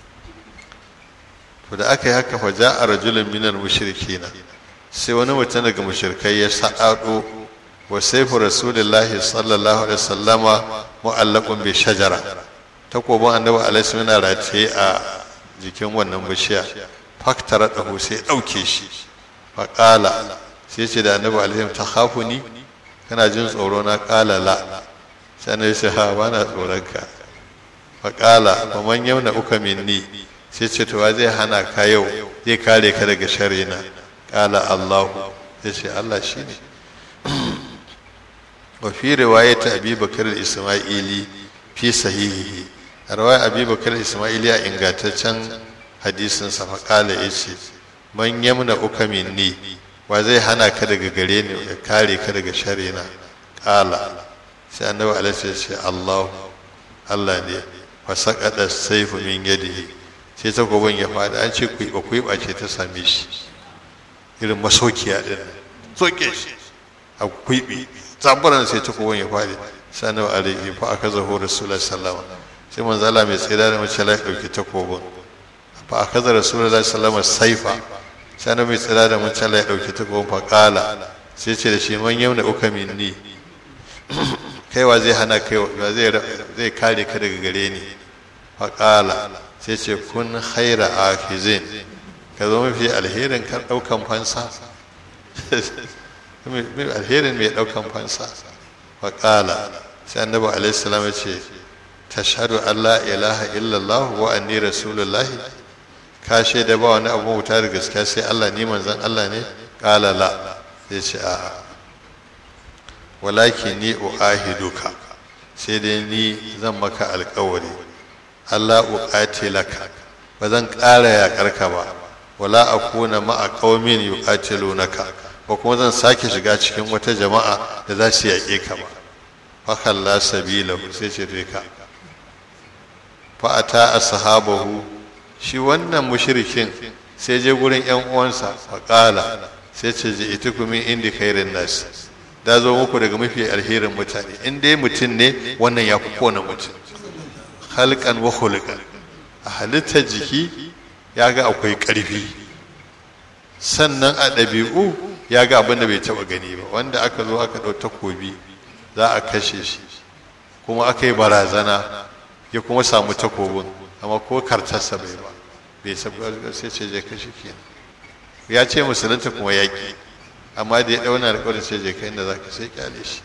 Speaker 1: to da aka yi haka fa ja'a rajulun minal mushrikina sai wani mutum daga mushrikai ya sadado wa sayfu rasulullahi sallallahu alaihi wasallama mu'allaqun bi shajara takobin annabi alaihi yana rataye a jikin wannan bishiya faktara dahu sai dauke shi fa qala sai ce da annabi alaihi ta khafuni kana jin tsoro na qala la sai ne sai ha bana tsoron ka fa qala wa man yamna uka minni sai ce to zai hana ka yau zai kare ka daga sharina kala allahu ya ce allah shi ne wa fi riwayat abi bakar isma'ili fi sahihi a riwayar abi bakar isma'ili a ingantaccen hadisin sa kala ya ce man yamna uka minni wa zai hana ka daga gare ni ya kare ka daga sharina kala sai annabi alaihi ya ce allahu allah ne fa saqada sayfu min yadihi sai takobin ya faɗi an ce kuiɓa kuiɓa ce ta same shi irin masokiya ɗin soke shi a kuiɓi tsabaran sai takobin ya faɗi sai na alaihi fa aka zaho rasulullahi sallama sai manzala mai tsira da mace lai ɗauki takobin fa aka zaho rasulullahi sallama saifa sai na mai tsira da mace lai ɗauki takobin fa ƙala sai ce da shi man yau na uka minni kaiwa zai hana kaiwa zai kare ka daga gare ni fa ƙala sai ce kun haira afizin ka zo mafi alherin kan daukan fansa alherin mai daukan fansa wa kala sai annabi alaihi salam ya ce tashhadu an la ilaha illallah wa anni rasulullahi ka shaida ba wani abu wuta da gaskiya sai Allah ni manzon Allah ne kala la sai ce a walakin ni uahiduka sai dai ni zan maka alkawari Allah uqatilaka ba zan ƙara yaƙar ka ba wala akuna ma'a qaumin yuqatilunaka ba kuma zan sake shiga cikin wata jama'a da za su yaƙe ka ba fa kalla sabila sai ce dai ka fa ata ashabahu shi wannan mushrikin sai je gurin yan uwansa fa qala sai ce ji itukum min indi khairin nas da zo muku daga mafi alherin mutane in dai mutum ne wannan ya fi kowane mutum halkan wa khuluqan a halittar jiki ya ga akwai ƙarfi sannan a ɗabi'u ya ga abin da bai taɓa gani ba wanda aka zo aka ɗau takobi za a kashe shi kuma aka yi barazana ya kuma samu takobin amma ko kartarsa bai ba bai sai ce je kashe kenan ya ce musulunta kuma yaƙi amma da ya ɗauna alƙawarin sai je kai inda za ka sai kyale shi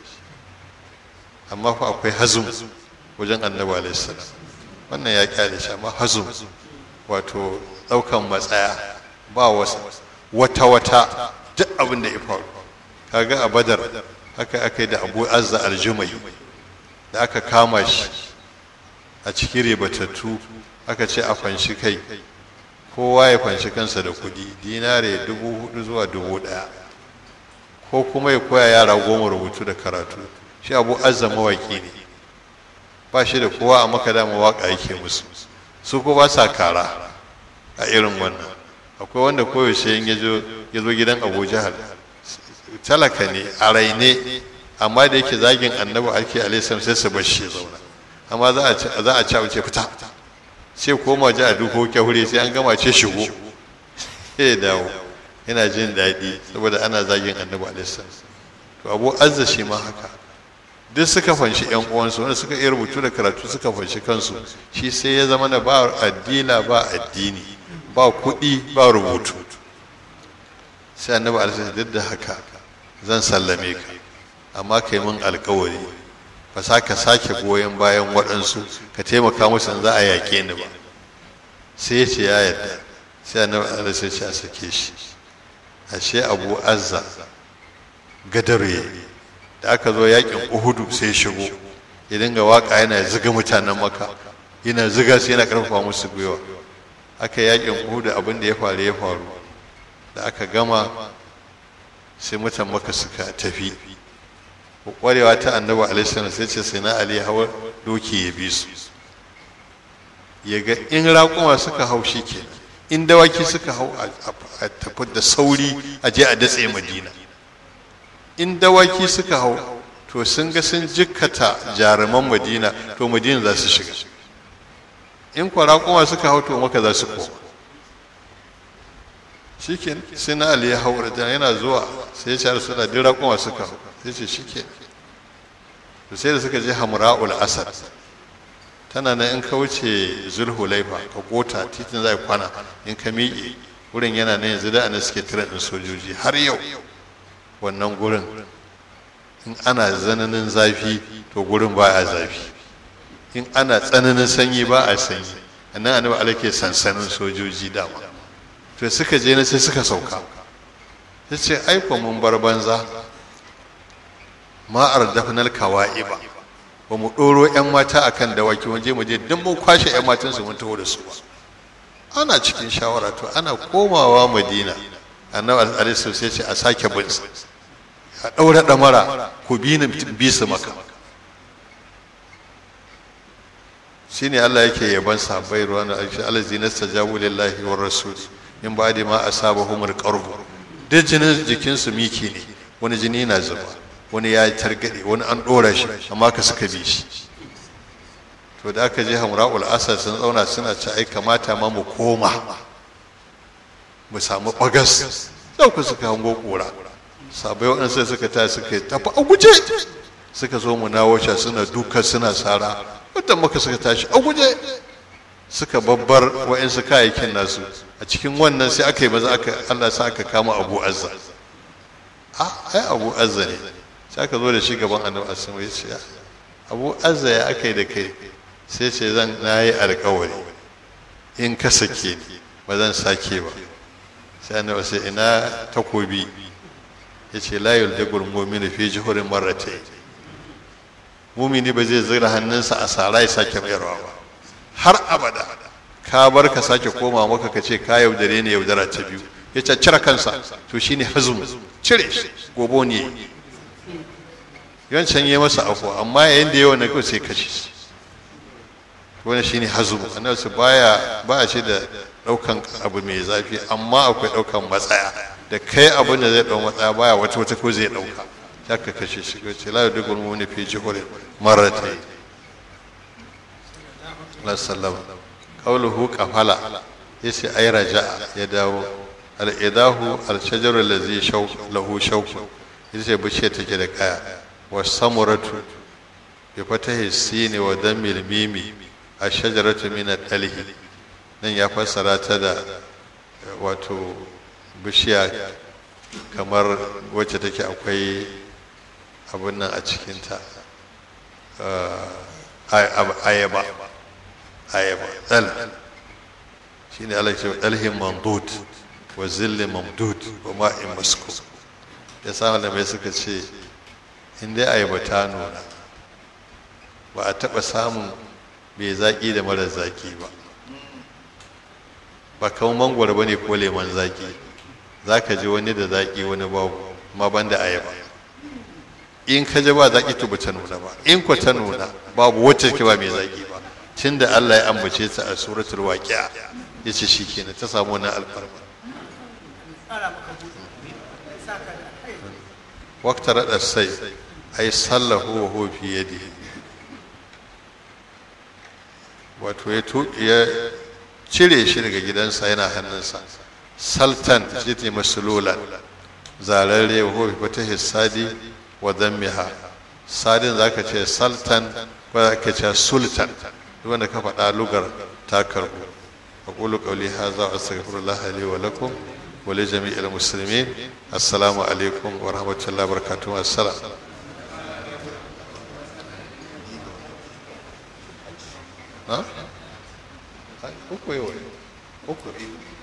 Speaker 1: amma fa akwai hazum wajen annabi alaihi salam wannan ya kyale shi amma hazum wato ɗaukan matsaya ba wata wata duk abin da ya faru kaga a badar haka aka yi da abu azza aljumai da aka kama shi a cikin ribatattu aka ce a fanshi kai kowa ya fanshi kansa da kuɗi dinare dubu hudu zuwa dubu ɗaya ko kuma ya koya yara goma rubutu da karatu shi abu azza mawaki ne ba shi da kowa a maka dama waka yake musu su ko ba sa kara a irin wannan akwai wanda koyaushe in ya zo gidan abu jahal talaka ne a raine amma da yake zagin annabi ake alaihissalam sai su bar shi zauna amma za a ci wuce fita sai koma ji a duko kyahure sai an gama ce shigo sai ya dawo yana jin daɗi saboda ana zagin annabi alaihissalam to abu azza shi ma haka duk suka fanshi yan uwansu wanda suka iya rubutu da karatu suka fanshi kansu shi sai ya zama na ba addila ba addini ba kuɗi ba rubutu sai annabi alaihi duk da haka zan sallame ka amma kai min alkawari ba sa ka sake goyon bayan waɗansu ka taimaka musu za a yaƙe ni ba sai ya ce ya yadda sai annabi alaihi sai ce a sake shi ashe abu azza gadare da aka zo yakin uhudu sai shigo ya dinga waka yana ziga mutanen maka yana ziga su yana karfafa musu gwiwa aka yakin uhudu abin da ya faru ya faru da aka gama sai mutan maka suka tafi kwarewa ta annabi alaihi sai ce sai na ali hawa doki ya bi su ya ga in raƙuma suka hau shi kenan in dawaki suka hau a tafi da sauri a je a datse madina in dawaki suka hau to sun ga sun jikkata jaruman madina to madina za su shiga in kwara kuma suka hau to maka za su koma shiken sai na ali ya hau da yana zuwa sai ya shahar suna dira kuma suka hau sai ce shike to sai da suka je hamra'ul asad tana nan in ka wuce zulhulaifa ka gota titin zai kwana in ka miƙe wurin yana nan yanzu da ana suke tiran ɗin sojoji har yau wannan gurin in ana tsananin zafi to gurin ba a zafi in ana tsananin sanyi ba a sanyi annan annabi alake sansanin sojoji dama to suka je na sai suka sauka ta ce aiko mun bar banza ma'ar dafnal kawa'iba ba mu ɗoro 'yan mata akan dawaki waje mu je don mun kwashe 'yan matan su mun taho da su ba ana cikin shawara to ana komawa madina annabi alaihi sai ce a sake bin a ɗaura ɗamara ku bi ni bi su maka shine Allah yake yaban sahabbai ruwan alshi alazi nastajabu lillahi war rasul in ba da ma asabahumul qarbu duk jinin jikin su miki ne wani jini na zuba wani ya targade wani an dora shi amma ka suka bi shi to da aka je hamra'ul asad sun zauna suna ci ai kamata ma mu koma mu samu bagas sau ku suka hango kura sabai waɗansu suka ta suka tafi a guje suka zo mu nawo suna duka suna sara wadda muka suka tashi a guje suka babbar wa'insu kayayyakin nasu a cikin wannan sai aka yi maza aka Allah sa aka kama Abu Azza a ai Abu Azza ne sai aka zo da shi gaban Annabi Asma ya ce Abu Azza ya aka yi da kai sai ce zan nayi alƙawari in ka sake ni ba zan sake ba sai Annabi sai ina takobi ya ce la yuldagul mu'minu fi juhurin marratayn mumini ba zai zira hannunsa a sara ya sake mayarwa ba har abada ka bar ka sake koma maka ka ce ka yaudare ne yaudara ta biyu ya ce cire kansa to shine hazum cire shi gobo ne yawancan yi masa afuwa amma yayin da yawan na kawai sai kashe shi wani shine hazum annabi su baya ba a ce da daukan abu mai zafi amma akwai daukan matsaya da kai abin da zai dau matsaya baya wata wata ko zai dauka ya ka kashe shi ko ce la yudgul mu'minu fi juhurin marratayn la sallama qawluhu qafala yace ay raja'a ya dawo al idahu al shajaru allazi shaw lahu shawk yace bishiya take da kaya wa samuratu bi fatahi sini wa dammil mimi ash-shajaratu min ad-dalhi nan ya fassara ta da wato bishiya kamar wacce take akwai abin nan a cikinta ayaba ayaba dal shi ne ala ce dalhin mamdud wa zillin mamdud wa ma'in masku ya samu da mai suka ce in dai ayaba ta nuna ba a taɓa samun mai zaƙi da mara zaƙi ba ba kawo mangwaro ba ne ko leman zaƙi za ka ji wani da zaƙi wani babu ma ban da ayaba in ka ji ba zaƙi to ba ta nuna ba in ko ta nuna babu wacce ke ba mai zaƙi ba tun da Allah ya ambace ta a suratul waqi'a ya ce shi kenan ta samu wani alfarma wakta raɗa sai ai sallahu wa huwa fi yadi wato ya cire shi daga gidansa yana hannunsa saltan jiti masululan zararre wa huwa fata hissadi wa dammiha sadin zaka ce saltan ko zaka ce sultan duk wanda ka faɗa lugar ta karbu aqulu qawli hadha wa astaghfirullah li wa lakum wa li jami'il muslimin assalamu alaikum wa rahmatullahi wa barakatuh assalam ha uku yau uku